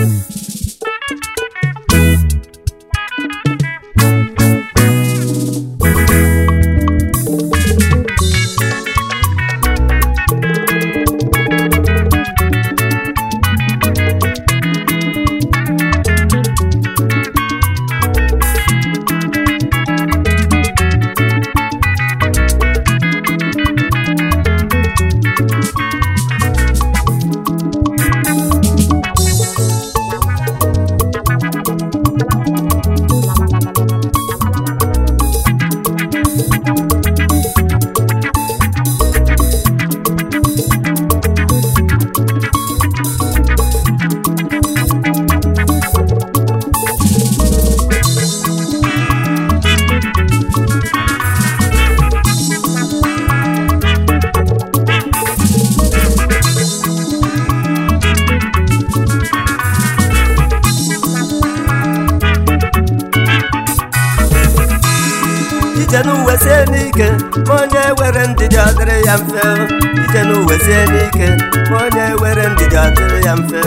ije n'uwe sie n'ike ma onye were ndidi ọ dịrị ya mfe ije n'uwe sie n'ike ma onye were ndidi ọ dịrị ya mfe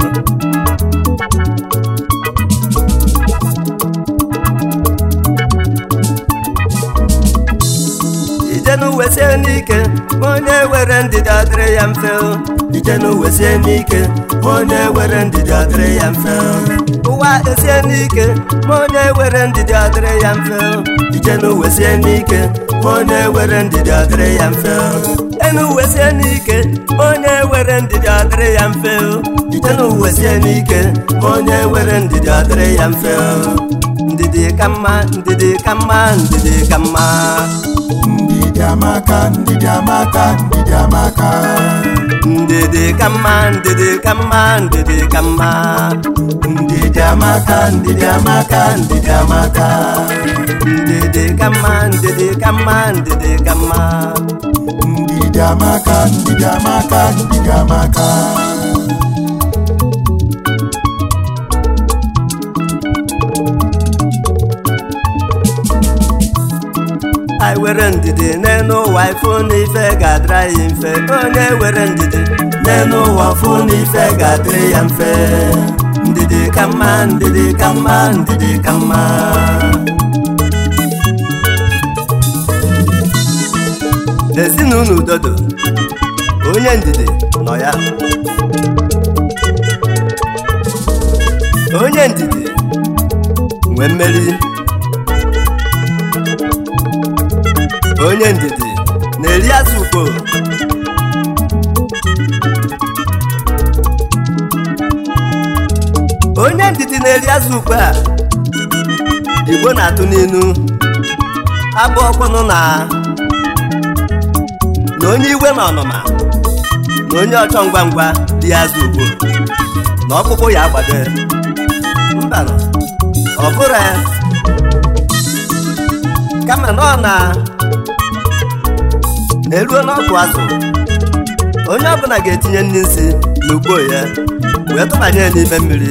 ije n'uwe sie n'ike ma onye were ndidi ọ dịrị ya mfe ije n'uwe sie n'ike ma onye were ndidi ọ dịrị ya mfe ụwa esie n'ike ma onye were ndidi ọ dịrị ya mfe ije n'uwe sie n'ike ma onye were ndidi ọ dịrị ya mfe enuwe sie n'ike ma onye were ndidi ọ dịrị ya mfe ije n'uwe sie n'ike ma onye were ndidi ọ dịrị ya mfe ndidi ka mma ndidi ka mma ndidi ka mma ndidi amaka ndidi amaka ndidi amaka ndidi ka mma ndidi ka mma ndidi ka mma ndidi amaka ndidi amaka ndidi amaka ndidi ka mma ndidi ka mma ndidi ka mma ndidi amaka ndidi amaka ndidi amaka anyị were ndidi n'elu ụwa ifụ na ife ga-adịrị anyị mfe onye were ndidi n'elu ụwa fụ na ife ga-adịrị ya mfe ndidi ka mma ndidi ka mma ndidi ka mma ezinụlọ udodo onye ndidi nọ ya onye ndidi nwee mmeri onye ndidi na-eri azụ ukpo onye ndidi na-eri azụ ukpo a igbo na-atụ n'inu abụ ọkwụnụ na na onye iwe na ọnụma na onye ọchọ ngwa ngwa dị azụ ukpo na ọkpụkpụ ya agbado mba ọ bụrụ ya kama na ọ na eruo n'ọkụ azụ onye ọbụla ga-etinye nri nsị n'ugbo ya wee tụbanye ya n'ime mmiri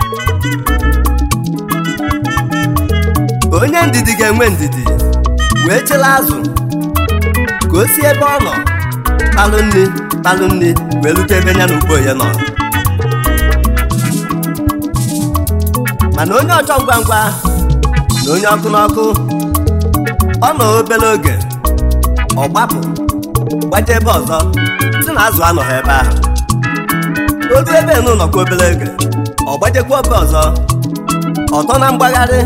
onye ndidi ga-enwe ndidi wee chela azụ ka o si ebe ọ nọ kpalụ nri kpalụ nri wee rute ebe ya n'ugbo ya nọ mana onye ọchọ ngwa ngwa na onye ọkụ n'ọkụ ọ nọ obere oge ọ gbapụ gbaje ebe ọzọ si na azụ anọghị ebe ahụ olu ebe nụ nọkwa obere oge ọ gbajekwa ebe ọzọ ọtọ na mgbagharị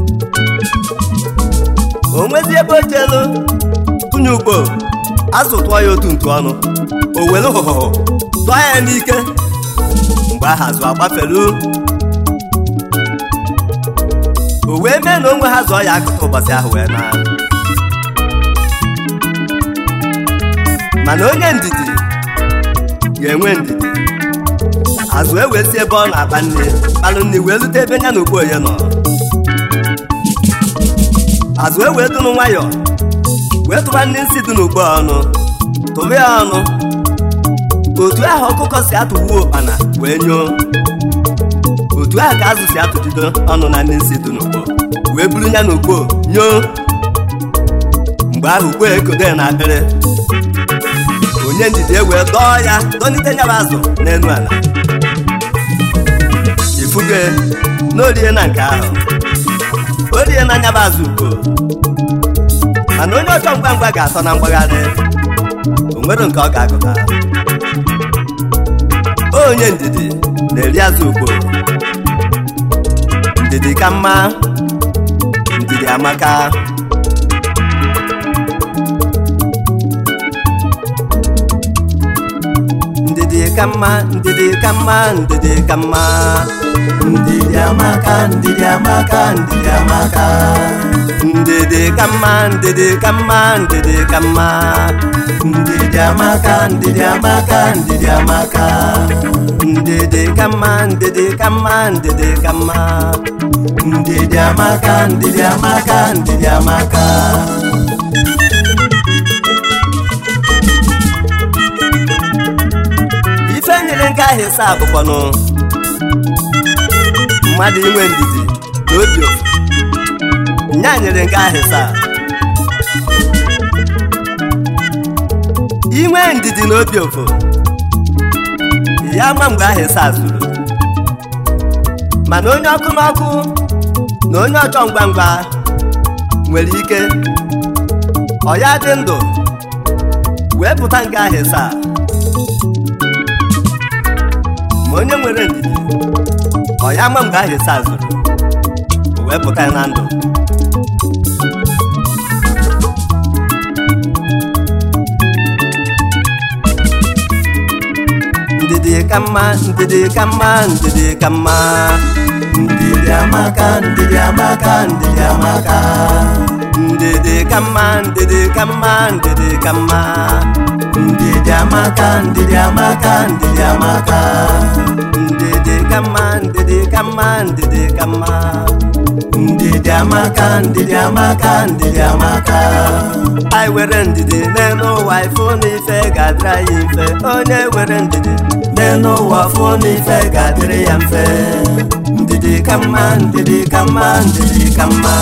o nwezi ebe o jelu tụnye ugbo azụ tụọ ya otu ntu ọnụ o were hụhụhụ tụọ ya n'ike mgbe ahụ azụ agbafelu o wee mee na onwe ha zụọ ya akụkụ ụbọchị ahụ wee naa mana onye ndidi ga-enwe ndidi azụ ewee si ebe ọ na-akpa nne kpalụ nne wee lute ebe ya na ogboye nọ azụ ewee dụnụ nwayọọ wee tụba nne nsị dị n'ugbo ọnụ tụba ya ọnụ otu ahụ ọkụkọ si atụgbuo ụkpana wee nyoo otu ahụ ka azụ si atụjido ọnụ na nne nsị dị n'ugbo wee buru ya n'ugbo nyoo mgbe ahụ ugbo ekode na akpịrị onye ndidi ewee dọọ ya dọnite nyaba azụ n'elu ala n'orie na nke ahụ orie na nyaba azụ ugbo mana onye ọchọ ngwa ngwa ga-atọ na mgbagharị o nwere nke ọ ga-agụta onye ndidi na-eri azụ ugbo ndidi ka mma ndidi amaka ndidi ka mma ndidi ka mma ndidi ka mma ndidi amaka ndidi amaka ndidi amaka ndidi ka mma ndidi ka mma ndidi ka mma ndidi amaka ndidi amaka ndidi amaka ndidi ka mma ndidi ka mma ndidi ka mma ndidi amaka ndidi amaka ndidi amaka ife nyere nke ahụ ịsa abụkwanụ mmadụ inwe ndidi na obi ofu nya nyere nke ahụ ịsa inwe ndidi na obi ofu ya ma mgbe ahụ ịsa zuru mana onye ọkụ n'ọkụ na onye ọchọ ngwa ngwa nwere ike ọ ya dị ndụ wee pụta nke ahụ ịsa ma onye nwere ndidi ọ ya ma mgbe ahụ ịsa zuru o wee pụta na ndụ ndidi ka mma ndidi ka mma ndidi ka mma ndidi amaka ndidi amaka ndidi amaka ndidi ka mma ndidi ka mma ndidi ka mma ndidi amaka ndidi amaka ndidi amaka ndidi ka mma ndidi ka mma ndidi ka mma ndidi amaka ndidi amaka ndidi amaka anyị were ndidi n'elu ụwa ifụ na ife ga-adịrị anyị mfe onye were ndidi n'elu ụwa fụ n'ife ga-adịrị ya mfe ndidi ka mma ndidi ka mma ndidi ka mma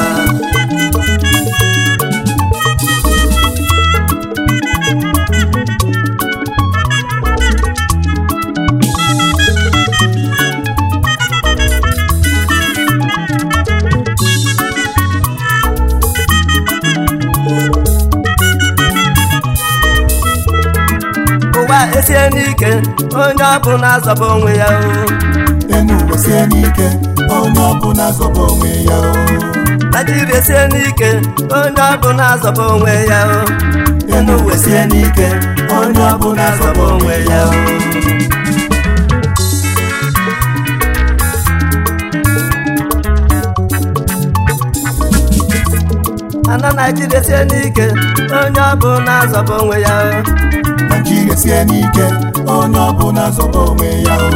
ụwa esie n'ike onye ọbụla zọba onwe ya o enu ụwa sie n'ike onye ọbụla zọba onwe ya o naijiria sie n'ike onye ọbụla zọba onwe ya o enu ụwa sie n'ike onye ọbụla zọba onwe ya o ana naijiria sie n'ike onye ọbụla zọba onwe ya o Naijiria sie n'ike onye ọbụla zọba onwe ya o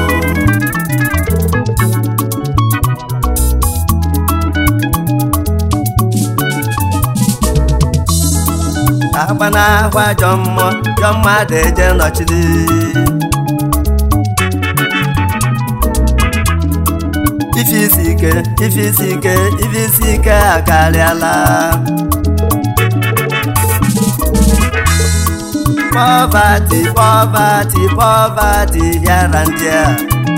agba na-ahụ ajọ mmụọ jọ mmadụ eje nọchiri ife isi ike ife isi ike ife isi ike akarịala poverty poverty poverty here and there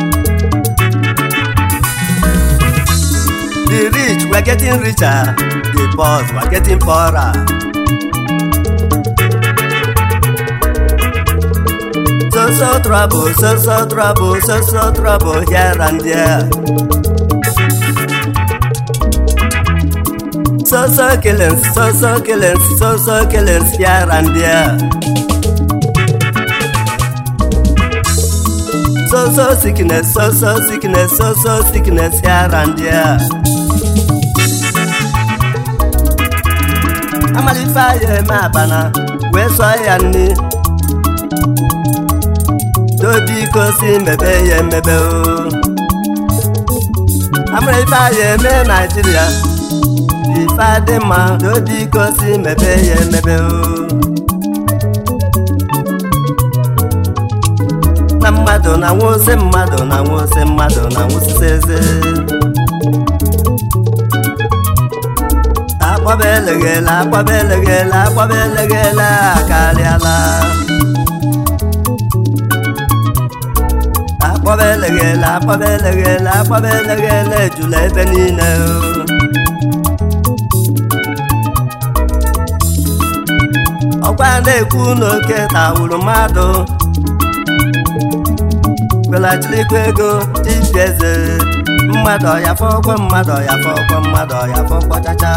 the rich were getting richer the poor were getting poorer so so trouble, so so trouble, so so trouble here and there. So so killings, so so killings, so so killings here and there. So so sickness, so so sickness, so so sickness here and there. Amalife ya eme abana wee sọọ ya nni biko si mebe ya emebe o amara ife anyị eme naijiria ife adị mma biko si mebe ya emebe o na mmadụ na nwụsị mmadụ na nwụsị mmadụ na nwụsịsị eze akpọba eleghele akpọba eleghele akpọba eleghele akarịala akpọba eleghele akpọba eleghele akpọba eleghele ejula ebe niile o. ọkwa na-ekwu n'oke tawuru mmadụ kwelachirikwa ego dibịa eze mmadụ ọya fọkwe mmadụ ọya fọkwe mmadụ ọya fọkwa chacha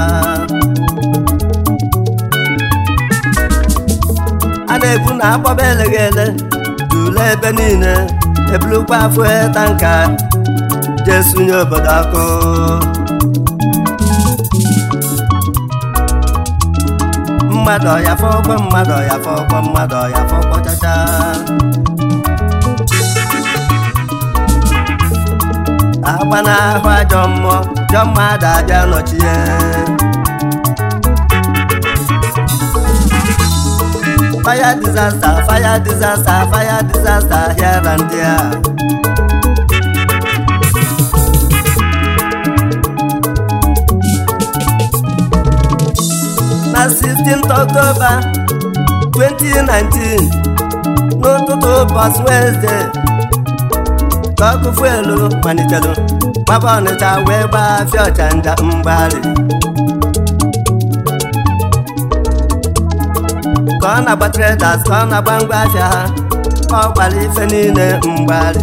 a na-ekwu na akpọba eleghele tule ebe niile ebulukwa afọ tanka jee sunye obodo ọkụ mmadụ ọya fọkwe mmadụ ọya fọkwe mmadụ ọya fọkwa chacha agba n'ahụ ajọ mmụọ jọ mmadụ abịa nọchie fire disaster fire disaster fire disaster here and there na 16th October 2019 n'ụtụtụ ụbọchị Wednesday ka ọkụ fuelu malitere gbaba ọnịcha wee gbaa afịa ọchanja mgbali ka ọ na-agba traders ka ọ na-agba ngwa afịa ha ọ gbara ife niile mgbali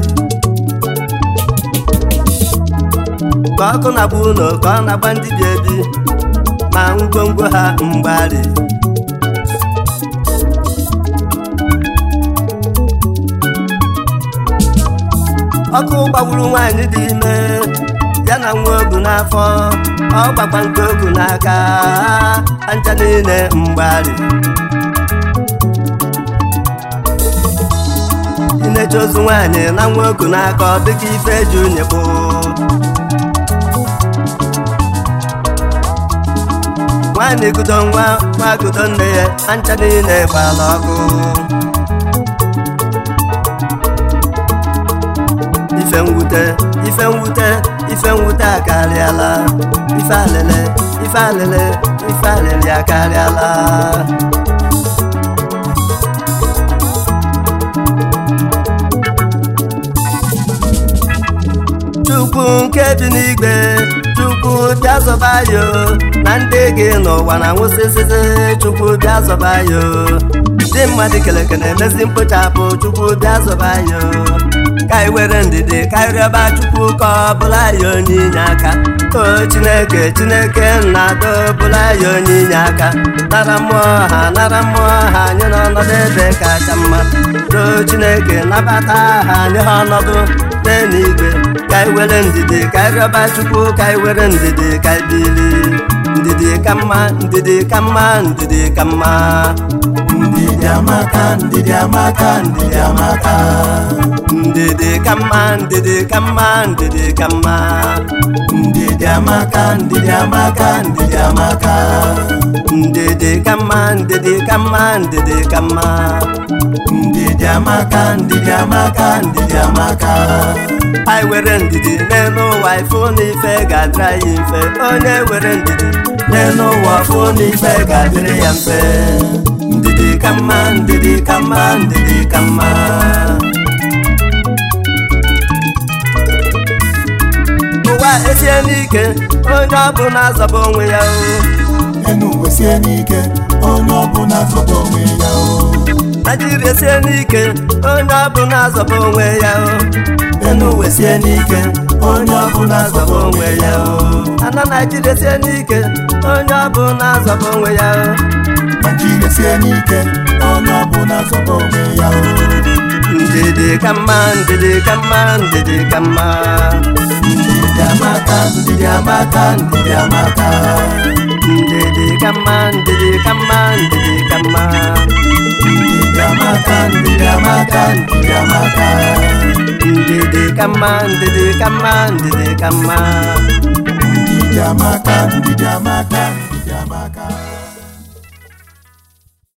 ka ọkụ na-agba ụlọ ka ọ na-agba ndị bi ebi ma ngwongwo ha mgbali ọkụ gbagburu nwaanyị dị ime ya na nwa ogu n'afọ ọ gbagba nke ogu n'aka anja niile mgbali inecha ozu nwaanyị na nwa ogu n'aka ọ dịka ife eji unye bụ nwaanyị gudo nwa nwa gudo nne ya anja niile gbara ọkụ ife mwute ife mwute ife mwute akarịala ife alele ife alele ife alele akarịala chukwu nke bi n'igwe chukwu bịa zọba yo na ndị gị n'ụwa na nwụsịsịsị chukwu bịa zọba yo ndị mmadụ keleke na-emezi mkpochapụ chukwu bịa zọba yo ka anyị were ndidi ka anyị rịọba chukwu ka ọ bụla ya onye inye aka o chineke chineke na-adọ bụla ya onye inye aka nara mmụọ ha nara mmụọ ha anyị n'ọnọdụ ebe kacha mma too chineke nabata ha anyị ha ọnọdụ n'eluigwe ka anyị were ndidi ka anyị rịọba chukwu ka anyị were ndidi ka anyị bili ndidi ka mma ndidi ka mma ndidi ka mma ndidi amaka ndidi amaka ndidi amaka ndidi ka mma ndidi ka mma ndidi ka mma ndidi amaka ndidi amaka ndidi amaka ndidi ka mma ndidi ka mma ndidi ka mma ndidi amaka ndidi amaka ndidi amaka anyị were ndidi n'elu ụwa ifụ na ife ga-adịra ya mfe onye were ndidi n'elu ụwa fụ na ife ga-adịrị ya mfe ndidi ka mma ndidi ka mma ndidi ka mma ụwa esie n'ike onye ọbụla azọba onwe ya o enu uwe sie n'ike onye ọbụla zọba onwe ya o naijiria sie n'ike onye ọbụla azọba onwe ya o enu uwe sie n'ike onye ọbụla azọba onwe ya o ana naijiria sie n'ike onye ọbụla azọba onwe ya o naijiria sie n'ike onye ọbụla zọba onwe ya o ndidi ka mma ndidi ka mma ndidi ka mma ndidi amaka ndidi amaka ndidi amaka ndidi ka mma ndidi ka mma ndidi ka mma ndidi amaka ndidi amaka ndidi amaka ndidi ka mma ndidi ka mma ndidi ka mma ndidi amaka ndidi amaka ndidi amaka